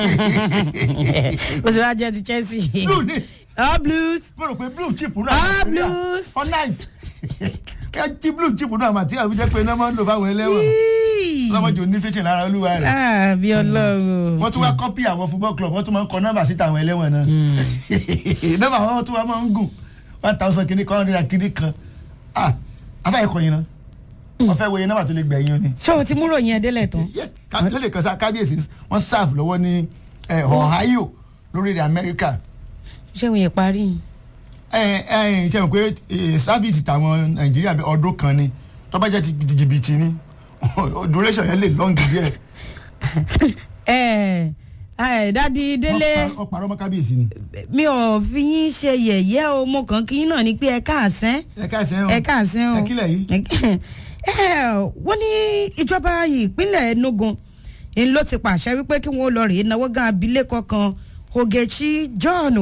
kò sí wá jẹ́ ti chelsea. blue ni all blues. mo rò pé blue chip náà Ah, Nàìjíríà. blues. for life ẹ jí blue chip náà mà tí àwọn jẹ́ pé iná máa ń lò fáwọn ẹlẹ́wọ̀n lọ́mọdé òní fíṣìn lára olúwa rẹ̀ ah bí ọlọ́run. wọ́n tún wá kọ́pì àwọn football club wọ́n tún máa ń kọ nọ́mbà síta àwọn ẹlẹ́wọ̀n náà nọ́mbà wọn tún wá máa ń gùn one thousand kìíní kan hundred kìíní kan ah afẹ́ ẹ̀kọ́ yìí náà wọ́n fẹ́ wo iye nọ́mbà tó lè gbẹ̀yìn o ni ṣé o ti múrò yẹn délẹ̀ tán. lóde kan sá kábíyèsí wọ́n serve lọ́wọ́ ní eh, ohio lórílẹ̀ amẹ́ríkà ṣé òun yẹn parí ni. ẹ ẹ ṣe mọ̀ pé eh, sáfíìsì tàwọn nàìjíríà bẹ ọdún kan ni tó bá jẹ́ ti ti jìbìtì ni duration yẹn lè lọ́ǹgì díẹ̀ ẹ ẹ dádì délé Wọ́n pa- wọ́n parọ́ mọ́ kábíyèsí ni. mi ò fi yín ṣe yẹ̀yẹ́ o mo kàn kí yín náà ni pé ẹ káàsán ẹ káàsán o ẹ káàsán o ẹ kílẹ̀ yìí. ẹ wọ́n ní ìjọba ìpínlẹ̀ enugu ń ló ti pàṣẹ wípé kí wọ́n lọ rèé náwó gan abilékọ kan ogechi john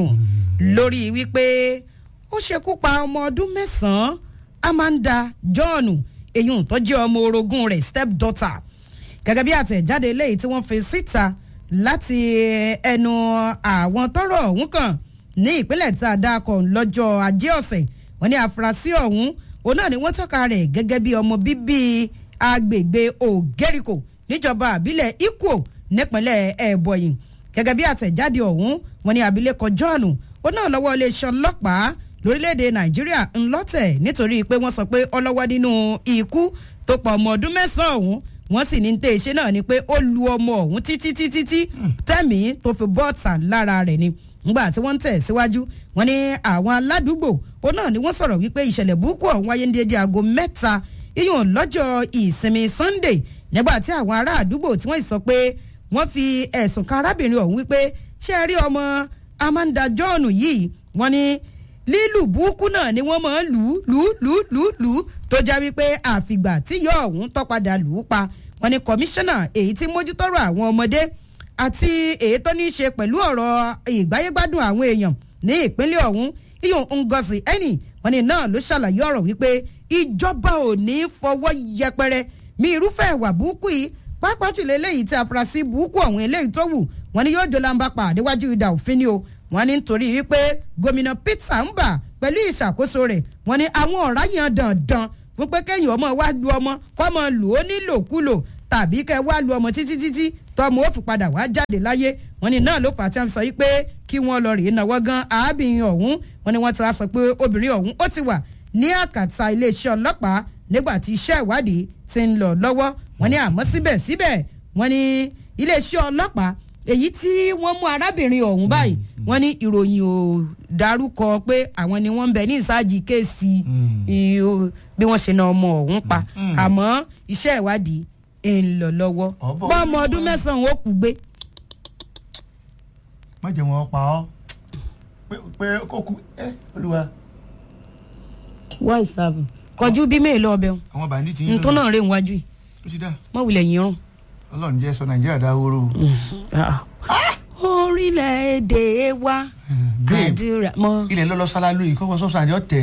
lórí wípé ó ṣekú pa ọmọ ọdún mẹ́sàn-án amanda john èyí tó jẹ́ ọmọ orogún rẹ̀ step daughter gẹ́gẹ́ bí àtẹ̀jáde eléyìí tí wọ́n fi síta láti ẹnu àwọn tọrọ ọ̀hún kan ní ìpínlẹ̀ tí a dá kọ lọ́jọ́ ajé ọ̀sẹ̀ wọ́n ní àfúrásì ọ̀hún òun náà ni wọ́n tọ́ka rẹ̀ gẹ́gẹ́ bí ọmọ bíbí agbègbè ògẹ́ríkò níjọba àbílẹ̀ ikwo nípínlẹ̀ ẹ̀bọ̀yìn gẹ́gẹ́ bí àtẹ̀jáde ọ̀hún wọ́n ní abilékọ john òun náà lọ́wọ́ iléeṣẹ́ ọlọ́pàá lórílẹ̀‐èdè nàìjíríà ńlọ́tẹ̀ nítorí pé wọ́n sọ pé ọlọ́wọ́ nínú ikú tó pa ọmọ ọdún mẹ́sàn-án ọ̀hún wọ́n sì ní tẹ́ ṣe náà ni pé ó lu ọmọ ọ̀hún títí títí tí tẹ́mí tó fi bọ́ọ̀tà lára rẹ̀ ni ngbà tí wọ́n ń tẹ̀ síwájú wọ́n ní àwọn aládùúgbò ó náà ni wọ́n sọ̀rọ̀ wípé ìṣẹ̀lẹ̀ burúkú ọ̀hún wáyé ní déédéé aago mẹ́ta iyùn lọ́jọ́ ìsinmi sunday nígbà tí àwọn ará àdúgbò tí wọ́n sì sọ pé wọ́n fi ẹ̀sùn kan arábìnrin ọ̀hún wípé ṣé ẹ rí ọmọ amanda john yìí wọ́n ní lílù burúkú náà ni wọ́n máa ń lù ú lù ú lù ú lù ú lù ú tó já wípé àfìgbà tí yọ ọ̀hún tọ́padà lù ú pa wọ́n ní kọmíṣánná èyí tí mójútọ́rọ̀ àwọn ọmọdé àti èyí tó ní í ṣe pẹ̀lú ọ̀rọ̀ ìgbáyégbádùn àwọn èèyàn ní ìpínlẹ̀ ọ̀hún iyùn ngozi ẹnì wọ́n ní náà ló ṣàlàyé ọ̀rọ̀ wípé ìjọba ò ní fọwọ́ yẹpẹrẹ mi irúfẹ́ ìwà burúkú yìí pàápàá jùlọ eléyìí tí afurasí burúkú ọ̀hún eléyìí tó wù wọ́n ní yóò jọ lamba pa àdéwájú ìdá òfin ni o wọ́n ní nítorí wípé gómìnà peter mbà pẹ̀lú ìṣàkóso rẹ̀ wọ́n ní àwọn ọ̀rá yẹn dandan fún pé kéèyàn ọmọ wá lu ọmọ kọ́mọ lù ó nílòkulò tàbí kẹ́ wá lu ọmọ títí títí tọmọ ó fi padà wá jáde láyé wọ́n ní náà ló fà á tí wọ́n sọ wípé kí wọ́n lọ rèé náwó gan arábìnrin ọ̀hún wọ́n ní wọ́n ti wá sọ pé obìnrin ọ̀hún ó ti wà ní àkàtà iléeṣẹ́ ọlọ́pàá nígbà tí iṣẹ́ ìwádìí ti ń lọ lọ́wọ́ wọ́n ní àmọ́ síbẹ̀síbẹ̀ wọ́n ní iléeṣẹ́ ọlọ́pàá èyí tí wọ́n mú arábìnrin ọ̀hún báyìí wọ́n ní ìròyìn ò dárúkọ pé àwọn ni wọ́n ń bẹ ní ìsájì kéèsì bí wọ́n ṣe na ọmọ ọ̀hún pa àmọ́ iṣẹ́ ìwádìí ń lọ lọ́wọ́ Ọ̀bọ̀ bọ́ọ̀mọ ọdún mẹ́sàn-án ó kú gbé. má jẹ́ wọn pa ọ́ pé pé kó kú ẹ olúwa wọ́n ìsàbù kọjú bí mélòó ọbẹ̀ wọn àwọn bàndí ti ń ntọ́ náà rè wájú yìí ó ti dá mọ̀ wulẹ̀ yín rún. ọlọ́run jẹ́ sọ nàìjíríà dáwóró orílẹ̀-èdè wa babe àdúrà mọ́. ilẹ̀ lọ́lọ́ sálálú yìí kọ́kọ́ sọ́sọ́ àdé ọ̀tẹ̀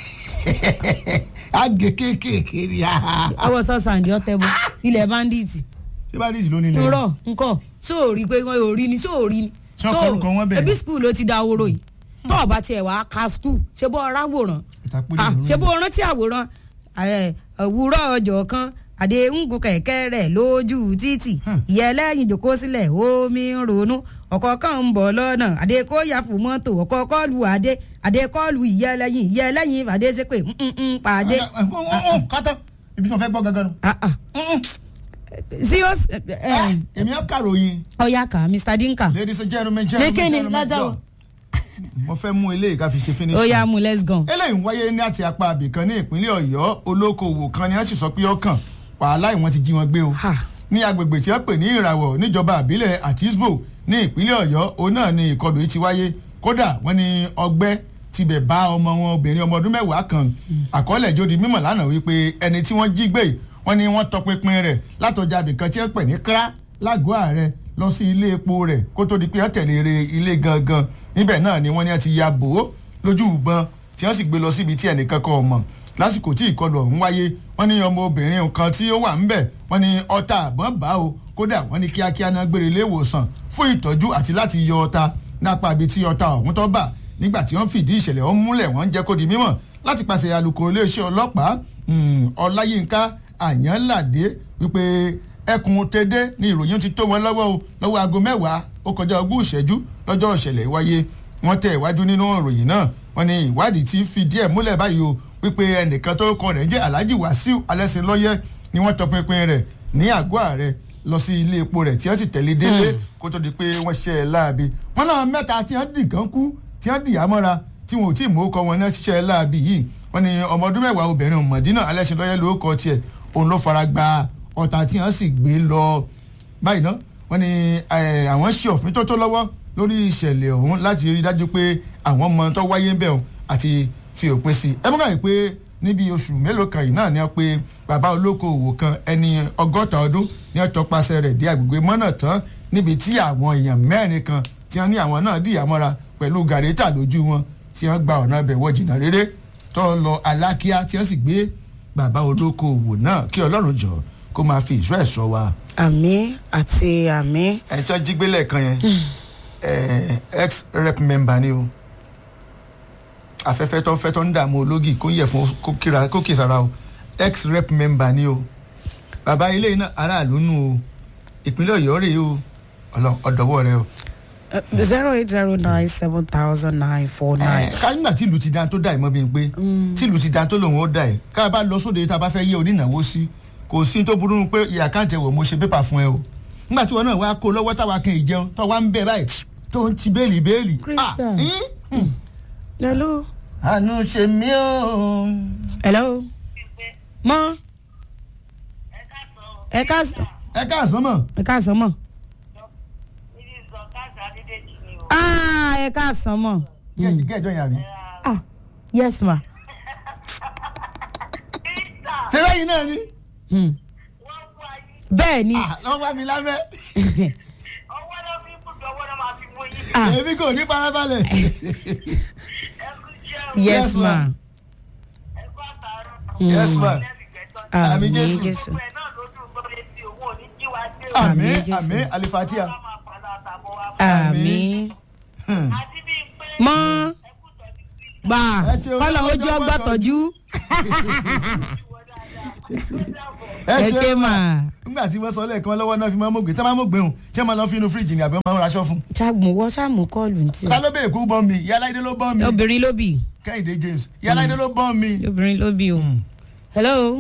àgè kéékèèké ni ọwọ́ sọ́sàn àǹdí ọ̀tẹ̀ bọ́ ilẹ̀ bandits ṣé bá dìísì lónìí lẹ́yìn rọ nkọ sóòrí pé wọn ò rí ni sóòrí ni Ṣé ọkọ orúkọ wọn bẹ̀rẹ̀? ebi skul ló ti da oró yìí tó ọba tiẹ̀ wá ka skul ṣé bó ọ̀rá wòrán ìtàpélé Ah, ìlú ṣé bó rántí àwòrán ẹ, òwúrọ̀ ọjọ́ kan àdéhùngùn kẹ̀kẹ́ rẹ̀ lójú títì Hmm. ìyá ẹlẹ́yìn jòkó sílẹ̀ omi ń ronú ọkọ̀ kan ń bọ̀ lọ́nà àdé kó yà fún mọ́tò ọkọ̀ kọ́ọ̀lù àdé àdé kọ́ọ̀lù ìyá ẹlẹ́yìn ìyá ẹlẹ́yìn àdé ṣe pé "Mm, mm, mm, pàdé. kátó ibi tí wọn fẹ́ gbọ́ gangan nù. Ah, ah. serious ẹ, ẹ, èmi á kàròyìn ọ̀yá kà mr dinka ladies and gentlemen gentlemen Lékè ni, gentlemen lájà o. God. mo fẹ́ mú eléyìí ká fi ṣe finish. ó yá mu let's go. eléyìí ń wáyé ní àti apá abìkan ní ìpínlẹ̀ ọ̀yọ́ olókoòwò kan ni wọ́n sì sọ pé ọkàn wàhálà ìwọ̀n ti jí wọn gbé o Ha. ní agbègbè tí wọ́n pè ní ìràwọ̀ níjọba àbílẹ̀ àtisbo ní ìpínlẹ̀ ọ̀yọ́ òun náà ni ìkọlù yìí ti wáyé kódà wọ́n ní ọgbẹ́ tibẹ̀ bá ọmọ wọn obìnrin ọmọ ọdún mẹ́wàá kan àkọọ́lẹ̀ jó di mímọ̀ lánàá wípé ẹni tí wọ́n jí gbé yìí, wọ́n ní wọ́n tọpinpin rẹ̀ látọjà abìkan tí wọ́n pè ní kra lágọ̀ọ́ ààrẹ lọ sí ilé epo rẹ̀ kó tó di pé wọ́n tẹ̀lé re ilé gangan níbẹ̀ náà ni wọ́n ní wọ́n ti ya bò ó lójú ìbọn tí wọ́n sì gbé lọ síbi tí ẹnìkan kan ò mọ̀ lásìkò tí ìkọlù ọ̀hún wáyé wọ́n ní ọmọ obìnrin kan tí ó wà ńbẹ̀ wọ́n ní ọta àbọ̀n bá o kódà wọ́n ní kíákíá náà gbére ilé ìwòsàn fún ìtọ́jú àti láti yọ ọta nápa ibi tí ọta ọ̀hún tó bà nígbà tí wọ́n fìdí ìṣẹ̀lẹ̀ ọ̀hún múlẹ̀ wọ́n ń jẹ́ kó di mímọ̀ láti pàṣẹ alukoro iléeṣẹ́ ọlọ́pàá ọláyínká àyànládé wípé ẹkùn tẹdẹ ni ìròyìn ti tó wọn lọ́wọ́ o lọ́wọ́ aago mẹ́wàá ó kọjá ogún ìṣẹ́jú lọ́jọ́ ìṣẹ̀lẹ̀ wáyé wọ́n tẹ̀ iwájú nínú ìròyìn náà wọ́n ní ìwádìí ti fìdí ẹ̀ múlẹ̀ báyìí o wípé ẹnìkan tó kọ rẹ̀ jẹ́ alhaji wasiu alẹ́sìnlọ́yẹ́ ni wọ́n tọpinpin rẹ̀ ní àgọ́ ààrẹ lọ sí ilé epo rẹ̀ tí wọ́n sì tẹ̀lé délé kó tó di pé wọ́n ṣe é láabi wọ́n náà mẹ́ta tí wọ́n dì kan kú tí wọ́n dì á mọ́ra tí wọn ò tí ì mú ọkọ wọn náà ṣiṣẹ́ láabi yìí wọ́n ní ọmọ ọdún mẹ́wàá obìnrin mọ̀dínà alẹ́sìnlọ́yẹ́ ló kọ tiẹ̀ òun ló fara gba ọ̀tá tí wọ́n sì gbé lọ báyìí ná wọ́n ní àwọn ṣe òfin tó tó lọ́wọ́ lórí ìṣẹ̀lẹ̀ ọ̀hún láti rí i dájú pé àwọn ọmọ tó wáyé ń bẹ̀ ọ́n àti fi òpin sí i ẹ mú káyìí pé níbi oṣù mélòó kan yìí náà ni wọ́n pe bàbá olókoòwò kan ẹni ọgọ́ta ọdún ní wọ́n tọpasẹ̀ rẹ̀ dé agbègbè mọ́nà tán níbi tí àwọn èèyàn mẹ́rin kan tí wọ́n ní àwọn náà dìyà mọ́ra pẹ̀lú gàrétà lójú wọn tí wọ́n gba ọ̀nà ibẹ̀ wọ jìnnà rere tó lọ alákíá tí wọ́n sì gbé bàbá olókoòwò náà kí ọlọ́run jọ kó máa fi ìṣọ́ ẹ̀ sọ wa. àmì àti àmì. ẹ̀ tí wọ́n jí gbélé kan yẹn ex rep member ni o afẹ́fẹ́ tó ń fẹ́ tó ń dààmú ológì kó yẹ fún kó kíra kó kì sára o ex rep member ni o bàbá ilé iná aráàlú nù o ìpínlẹ̀ ọ̀yọ́ rèé o ọ̀dọ́wọ́ rẹ o. zero eight zero nine seven thousand nine four nine. ká nígbà tí ìlú ti dan tó dà ẹ̀ mọ́ bí n pé tí ìlú ti dan tó lòun ó dà ẹ̀ ká bá lọ sóde tá a bá fẹ́ yẹ onínáwó sí kò sí tó burú pé ìyá káǹtẹ̀ wò mo ṣe pépà fún ẹ o nígbà tí wọn náà wá kó lọ́wọ́ táwa kan ìjẹun tó wá ń bẹ báyìí tó ń ti béèlì béèlì. Christian. hello. àánú ṣe mí o. hello. mọ. ẹ ká ẹ káàsán mọ̀. ẹ ká sàn mọ. ah ẹ ká sàn mọ. gẹ́gẹ́ yàrá mi. ah yes ma. ṣé bẹ́yìn náà ni. Hmm. bẹ́ẹ̀ ni. lọ́wọ́ bá mi lábẹ́. ọwọ́ náà fi kú dọ́wọ́ náà máa fi mú yín. ah èmi kò ní farabalẹ̀. ẹkú jẹun yes Yes, ma. ma. ẹkú àtàrà. yes ma. Àmì àmì Jésù. jésù. gbogbo ẹ̀ náà lójú gbọ́dọ̀ etí òun ò ní jí wa dé o. Àmì àmì Jésù. àmì alifatia. Ọlọ́run máa pàlọ́ àtàbọ̀ wa. àmì. Hmm. àti bíi pé mọ ẹkú tọ́jú sí gbà Ẹ ṣeun, kọ́lọ̀ ọjọ́ ojú ọgbà gbọ́tọ̀jú. tọ́jú. ìwọ dáadáa. ó dàbọ̀. ẹ ṣe mà. nígbà tí wọ́n sọ lẹ́ẹ̀kan lọ́wọ́ náà fi máa ń mọ̀gbé tí wọ́n máa ń mọ̀gbé hùn ṣé máa lọ fi inú fíríjì ni àbí wọ́n máa ń raṣọ fún. ṣàgbọ̀n wọ ṣàmù kọ́ọ̀lù ní ká tiẹ̀. ló béèrè kó bọ́ mi ìyá aláìdé ló bọ́ mi obìnrin ló bì kẹ́hìndé james ìyá aláìdé ló bọ́ mi. obìnrin ló bì o. Hmm. hello.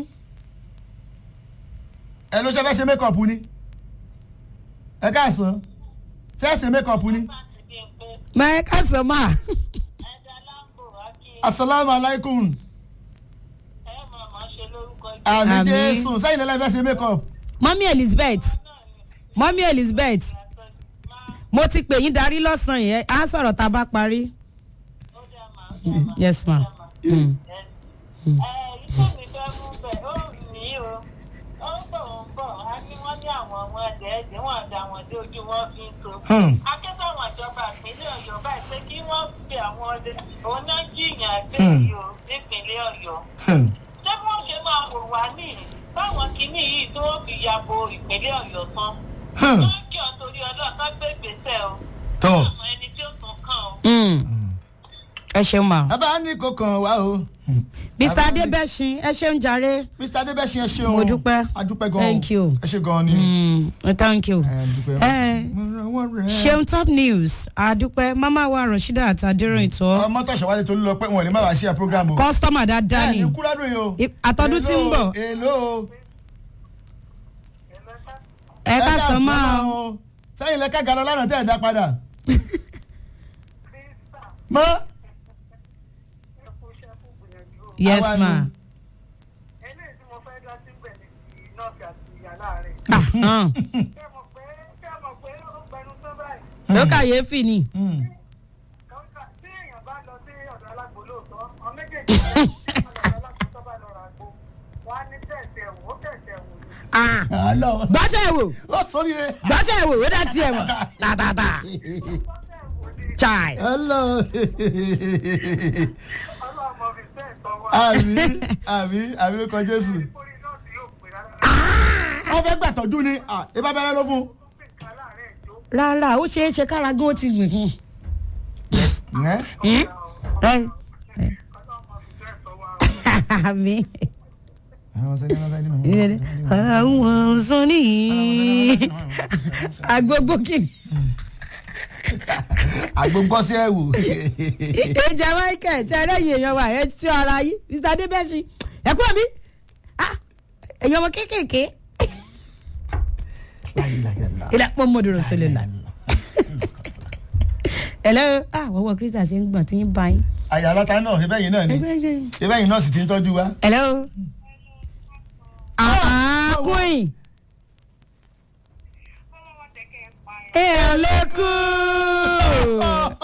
ẹ ló ṣe fẹ́ ṣe mékọ̀pù ni ẹ káàsán ṣe é ṣe mékọ̀pù ni àti bíi pé mà ẹ ká sàn mà. ẹja láǹbò ákí asalaamu alaykum ẹ máa máa ṣe lórúkọ jẹ́. àmì Àmín. jésù sẹ́yìn lẹ́la fẹ́ ṣe mékọ̀pù. mọ́mí elizabeth mọ́mí elizabeth mo ti pè yín darí lọ́sàn-án yẹn á sọ̀rọ̀ tá a bá parí. ó dà máa ó dà máa. yes ma. Mm. ẹ iṣẹ́ mi fẹ́ mú bẹ̀ ó ní o ó ń bọ̀ ó ń bọ̀ á ní wọ́n ní àwọn ọmọ ẹ̀dẹ̀ ẹ̀dẹ̀ wọn àdá wọn dé ojú wọn fi ń so. Hmm. akẹ́kọ̀ọ́ àwọn ìjọba ìpínlẹ̀ ọ̀yọ́ báyìí pé kí wọ́n pe àwọn ọdẹ òun náà jìyàn gbé Hmm. yìí o nípínlẹ̀ ọ̀yọ́. Hmm. ṣé bí wọ́n ṣe máa wò wá ní báwọn kìíní yìí tó fi yabo ìpínlẹ̀ ọ̀yọ́ tán. Hmm. wọ́n kí ọ torí ọlọ́ọ̀kan gbé gbèsè o. tọ́ àwọn ẹni tí ó tún kàn o. Mm. ẹ ṣeun ma. bàbá ní kò kàn wá o. mr Bàbá ní- adébẹ́sìn ẹ ṣeun jàre. mr adébẹ́sìn ẹ ṣeun Mo dúpẹ́. a dúpẹ́ gan Thank you. ẹ ṣe gan ni. Mm. thank you. ẹ dúpẹ́. Eh. Mo rànwọ́ rẹ̀. ṣeun top news àdúpẹ́ mama wa rashida àtàdérò ìtọ́ ọmọ tọ̀sọ̀ wálé tolú lọ pé wọn ò lè má wàá ṣe program o. kọ́sítọ́mà dáadáa ẹ ni ní kúrádùn yìí o. I- àtọ́dún tí ń bọ̀ èlò ẹ ká sọ máa o. o. sẹ́yìn lẹ́ka gàdọ̀ lánàá tẹ̀ ẹ̀ dá padà. mọ́ yes Àwa ma. ni. eléyìí tí mo fẹ́ dá síbẹ̀ ní ti nọ́ọ̀sì àti ìyá láàrin. Ah, hàn. ṣé mo pé ṣé mo pé ó gbẹnu tó báyìí. ló kàyéfì ni. Hmm. kọ́ńtà tí èèyàn bá lọ sí ọ̀dọ̀ alágbó lóòótọ́ ọ méjèèjì bá lọ sí ọ̀dọ̀ alágbó tó bá lọ rà gbó wọ́n á ní tẹ̀sẹ̀ wò ó tẹ̀sẹ̀ wò ni. Ah, àlọ́ gbàṣẹ ìwò ó sórí rẹ̀. gbàṣẹ ìwò ó dá tiẹ̀ mọ̀ tàtàtà tẹ̀sẹ̀ wò ni chai. hello. ọlọ́mọ fi tẹ̀ tọ́ wa. àmì àmì àmì ló kọ jésù. orí nọ́ọ̀sì yóò pè rárá. wọ́n fẹ́ gbàtọ́jú ni ah, ẹ bá bẹ̀rẹ̀ ló fún. rárá ó ṣeé ṣe kára gan ó ti gbìn kún. ẹ́ ẹ ẹ àmì àwọn sẹ́ni àwọn sẹ́ni mọ̀. àwọn sọ nìyí agbógbó kìnnì. àgbógbọ́ sí ẹ̀wù. ìjà michael ṣe ẹlẹ́yìn èèyàn wa ẹ ṣọ́ ara yín mr adébẹ́sì ẹ kúrò mí èèyàn ọmọ kéékèèké ilẹ̀ pọ̀ mọ́dúró sílẹ̀ la. hello ah wọ́wọ́ krista ṣe ń gbọ̀n tí ń bá yín. àyà aláta náà ṣe bẹ́yìn náà ni ṣe bẹ́yìn náà sì ti ń tọ́jú wa. hello. ah queen. ẹ ẹ lẹ́kùn.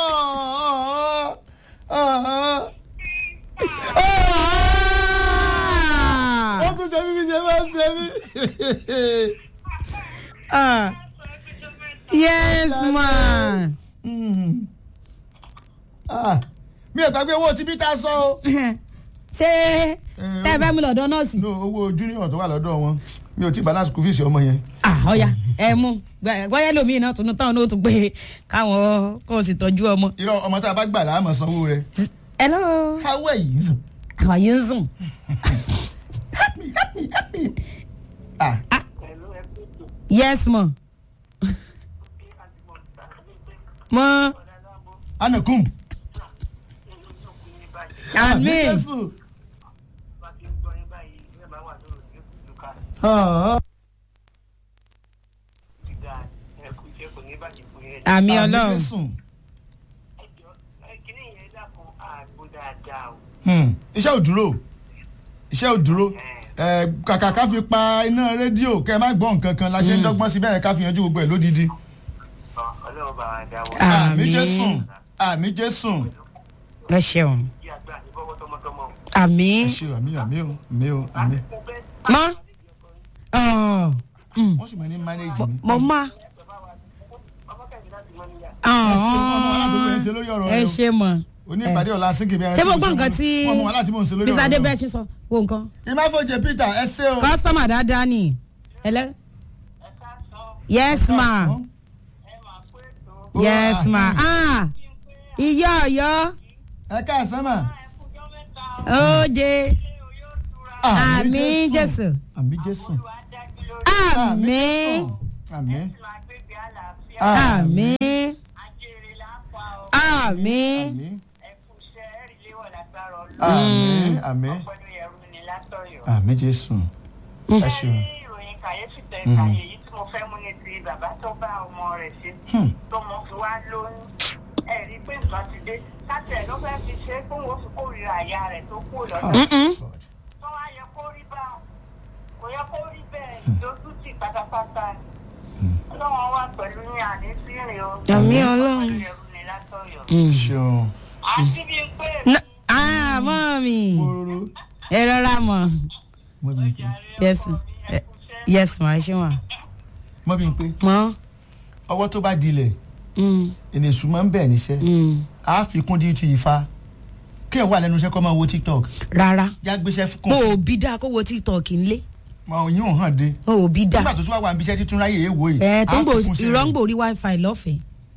ó tún ṣe bíbí ṣe máa ń ṣe mí. Ah, yes ma. Ah, mi ò gbàgbé owó tí peter sọ o. ṣé tẹ́ ẹ bá mi lọ́dọ̀ nọ́ọ̀sì. no owó junior tó wà lọ́dọ̀ wọn mi ò tí balance school fees ọmọ yẹn. ah ọ̀ya ẹ mú gbọ́yẹ́ lómi iná tunu táwọn náà tún pé káwọn kó o sì tọ́jú ọmọ. irọ́ ọmọ tá a bá gbà láàmú sanwó rẹ̀. hello how are you? àwọn yìí ń sùn. help me help me help me. ah yes ma. mọ anakum. àmì Jésù. Ah, ah. àmì ọlọ́run. Jésù. kíní yẹn dàpọ̀ àgbo dáadáa o. Hmm, iṣẹ́ ò dúró iṣẹ́ ò dúró Eh, kàkà ká fi pa iná rédíò kẹ́ ẹ má gbọ́ nǹkan kan la ṣe ń dọ́gbọ́n sí bẹ́ẹ̀ ká fi yanjú gbogbo ẹ̀ lódìdí. ọlọ́run bá wa dá wọn. Ah. àmì Àmín. jésù àmì jésù. ẹ ṣeun kí àgbà ní bọ́wọ́ tọmọtọmọ. àmì ẹ ṣe àmì àmì o àmì o àmì. mo fẹ́ mọ. ọ̀, mm, wọ́n sì mọ ní mánéjì mi. mo má. ọmọ kẹ́mi láti mọ níyà. ẹ ṣe ọmọ aládùúgbò yẹn ṣe lórí ọ̀rọ̀ ẹ rẹ ṣe mọ. o oní ìpàdé ọ̀la sínkì bí ẹran ṣé mo mo gbọ́ ṣe nǹkan mú- tí wọ́n mú wa láti mò ń ṣe lórí mr ọ̀rọ̀ adébẹ́sì sọ wo nǹkan. ìmáfojì peter ẹ ṣe o. kọ́sọ́mà dáadáa ni. hello. ẹ ká sọ yes ma. ẹ máa pé ètò yes ma. ah ìyá ọ̀yọ́ ẹ káàsán mà. ẹkúnjọ́ mẹ́ta oje ilé oyó tura àmì jésù àmì jésù. olùwà dájú lórí àmì àmì. máa gbégbé àlàáfíà àmì. àmì ajére lápá ọ àmì àmì. ẹkú iṣẹ́ ẹ̀rí léwọ̀ lágbára ọlọ́run àmì. àmì. pẹ̀lú ẹ̀rù ni látọ̀yọ̀. àmì jésù. ẹ ṣeun. ní ìròyìn kàyéfì tẹ kàyé yìí tí mo fẹ́ mú ní ti bàbá tó bá ọmọ rẹ̀ ṣe Hmm. tó mọ fi wá lóyún ẹ rí i pé nǹkan ti dé kátẹ̀ ló fẹ́ fi ṣe é fún wọn fi kórìíra àyà rẹ̀ tó kú lọ́dọ̀ Mm-mm. tó wá yẹ kó rí bá kò yẹ kó rí bẹ́ẹ̀ ìdójútì pátápátá ni ọlọ́wọ́n wà pẹ̀lú ní àní sí ìrìn o Àmì Ọlọ́run. pẹ̀lú ẹ̀rù ni látọ̀yọ̀ Mm. ṣeun. àti bíi pé Na- ah mọ́mí kóró. ẹ rọra mọ̀ mọ́ bí n pé. yes eh, yes ma ṣé wà mọ́ bí n pé. mọ́ ọwọ́ tó bá dilẹ̀ mm, ènìyàn máa ń bẹ̀ níṣẹ́. mm. a fi kún di ti ìfa kí ẹ wà lẹ́nu iṣẹ́ kọ́ máa wo tiktok rárá já gbéṣẹ́ mo kún ò bí dáa kó wo tiktok ńlé ma òyìn ò hàn dé mo ò bí dáa nígbà tó tún wá wà níbi iṣẹ́ títún ráyè èèwò yìí ẹ tó ń gbò á fi kún sí rẹ̀. ìrọ́ngbò rí wifi lọ́fẹ̀ẹ́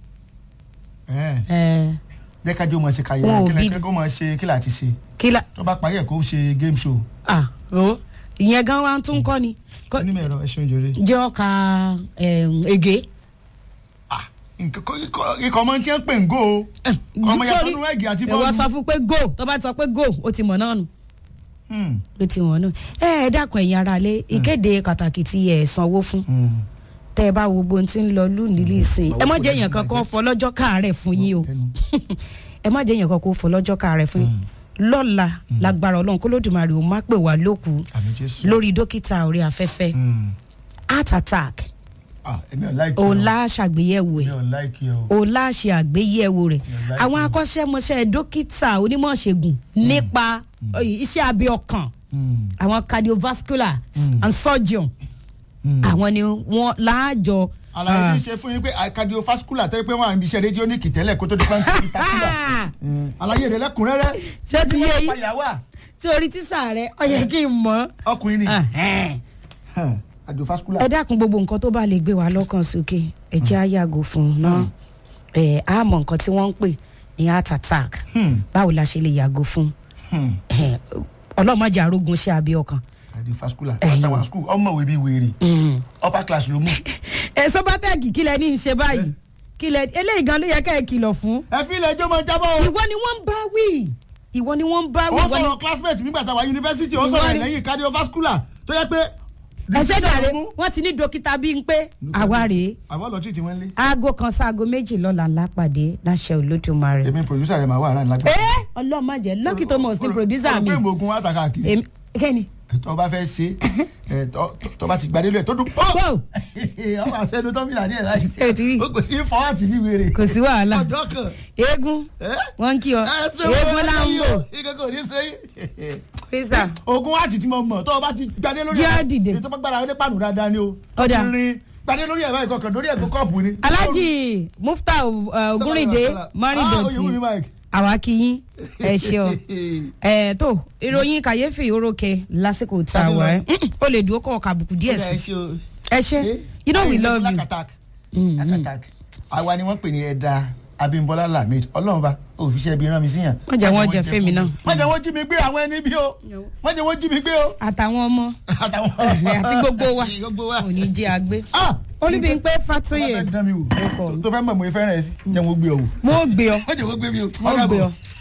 Ẹ̀, ẹ jẹ́ kájọ́ mọ̀ ṣe Wọn kàyẹ̀rẹ̀ ò kí bí- lẹ́kẹ́ kó mọ̀ ṣe kí láti ṣe kí la tó bá parí ẹ̀ kó ṣe game show ah o ìyẹn gan wa tún kọ́ ni Kọ́- onímọ̀ ẹ̀rọ ẹ̀ ṣeun jèrè. jẹ́ ọkà ege Ah, nǹkan kọ́- ikọ̀ ikọ̀ ọmọ tí ń pè ń gò ó ọmọ yàtọ̀ nínú ẹ̀gì àti ìwọ sọ bọ́ọ̀lù. fún pé go tó bá sọ pé go ó ti mọ̀ náà nù Hmm, ó ti mọ̀ náà ẹ ẹ dákun ẹ̀yin ara lé ìkéde pàtàkì tí ẹ sanwó fún hmm. tẹ́ ẹ bá wo gbogbo ohun tí ń lọ lónìí ìsìn ẹ má jẹ́ èèyàn kankan fọ lọ́jọ́ káàárẹ̀ fún yín o Ẹnu. ẹ má jẹ́ èèyàn kankan fọ lọ́jọ́ káàárẹ̀ fún yín lọ́la lágbára ọlọ́run kó lódùmarè ó má pè wá lókù àmì jésù. lórí dókítà orí afẹ́fẹ́ Hmm. heart attack Ah, èmi ò láìkí òun lá ṣàgbéyẹ̀wò èmi ẹ̀ ò láìkí o. òun lá ṣe àgbéyẹ̀wò rẹ̀ like àwọn it. akọ́ṣẹ́mọṣẹ́ dókítà onímọ̀ṣègùn nípa eh, iṣẹ́ abẹ ọkàn Hmm, àwọn cardiovascular and surgeon hmm. àwọn ni wọ́n láàjọ. àlàyé tí ń ṣe fún yín pé cardiovascular tẹ́ pé wọ́n à ń bíṣẹ́ rédíónìkì tẹ́lẹ̀ kó tó di pàǹtí ìtakùlà àlàyé rẹ̀ lẹ́kùnrẹ́rẹ́ ṣé ti yé yín fàyàwá tí orí tísà rẹ ọ yẹ kí n mọ̀ ọkùnrin ni Ẹhẹ́n. Hàn. cardiovascular. ẹ dákun gbogbo nǹkan tó bá lè gbé wa lọ́kàn sókè ẹ jẹ́ á yàgò fún un náà ẹ á mọ nǹkan tí wọ́n ń pè ní heart attack Hmm, báwo la ṣe lè yàgò fún hmm, un ọlọ́mọdé arógun ṣe àbí ọkàn. cardiovascular. Ẹ̀yin. àtàwọn school ọmọwé bíi wèrè upper class ló mú. ẹ sọ́bátẹ́ẹ̀kì kí lẹ ní í ṣe báyìí kí lẹ eléyìí gan ló yẹ ká ẹ kìlọ̀ fún. ẹ fi ilẹ̀ ẹjọ́ máa jábọ̀ o. ìwọ ni wọ́n ń bá wí ìwọ ni wọ́n ń bá wí ó ìwọ ni sọ̀rọ̀ classmate nígbà táwa yunifásitì ó Ìwọ sọ̀rọ̀ ni- lẹ́yìn cardiovascular tó yẹ pé. ẹ ṣe dàrẹ decision ló mú. wọ́n ti ní dókítà bíi ń pé àwa rèé àbọ̀ lọ treat wọn lé. aago kan sáago méjì lọ́la lápàdé láṣẹ olódùmarè. èmi producer rẹ̀ máa wà láàrin lágbàá. ẹ ọlọ́mọdé lucky thomas ní producer mi olùgbé ìmọ̀ọ́gùn wa tàkà kiri. èmi kẹ́ni. tó bá fẹ́ ṣe ẹ, tó- tó bá ti gbadé lóye tó dùn. Wow. ọmọ àṣẹnu tó fi làdí ẹ̀ láì. Ṣé o ti rí? ó kò sí fọ́ àti bí wèrè. kò sí wàhálà ọ̀dọ́ kan. eégún ẹ́? wọn ń kí ọ ẹ ṣe eégún wọ́n láǹbò ìkẹ́kọ̀ọ́ ní sẹ́yìn. písà ogun àti tí mo mọ̀ tó o bá ti gbadé lórí Jẹ́ dìde. ètò bá gbára wọlé pàánù dáadáa ni o. Ọ̀dà. Tó ti rin gbadé lórí ẹ̀ báyìí kọkàn lórí ẹ̀ kó kọ́ọ̀pù ni. alhaji mufta uh, ogunrinde Ah, mọ́rìndọ̀tì Oyèwùmí Mike. àwa kí yín ẹ ṣe ọ ẹ tó ìròyìn kàyéfì orókè lásìkò tá a Lásìkò. wà ẹ ó lè dúró kọ kàbùkù díẹ̀ Ó dà, ẹ sí ṣe o. ẹ ṣe you know we love you Lakatak. Lakatak. àwa ni wọ́n pè ní ẹ̀dá Abímbọ́lá Lamid ọlọ́run bá òfìṣẹ́ ibi rán mi síyàn. Wọ́n jẹ́ wọ́n jẹ fẹ́mi náà. wọ́n jẹ́ wọ́n jí mi gbé àwọn ẹni bí o wọ́n jẹ́ wọ́n jí mi gbé o. àtàwọn ọmọ àtàwọn àti gbogbo wa gbogbo wa. kò ní jẹ́ àgbé Ah! olúbíńpé tó bá fatoyè fẹ́ dán mi wò Ọkọ mi. tó fẹ́ mọ̀ mo fẹ́ràn ẹ̀ sí jẹ́ wọ́n gbé ọ wò. mo gbé ọ wọ́n jẹ́ wọ́n gbé mi o. mo gbé ọ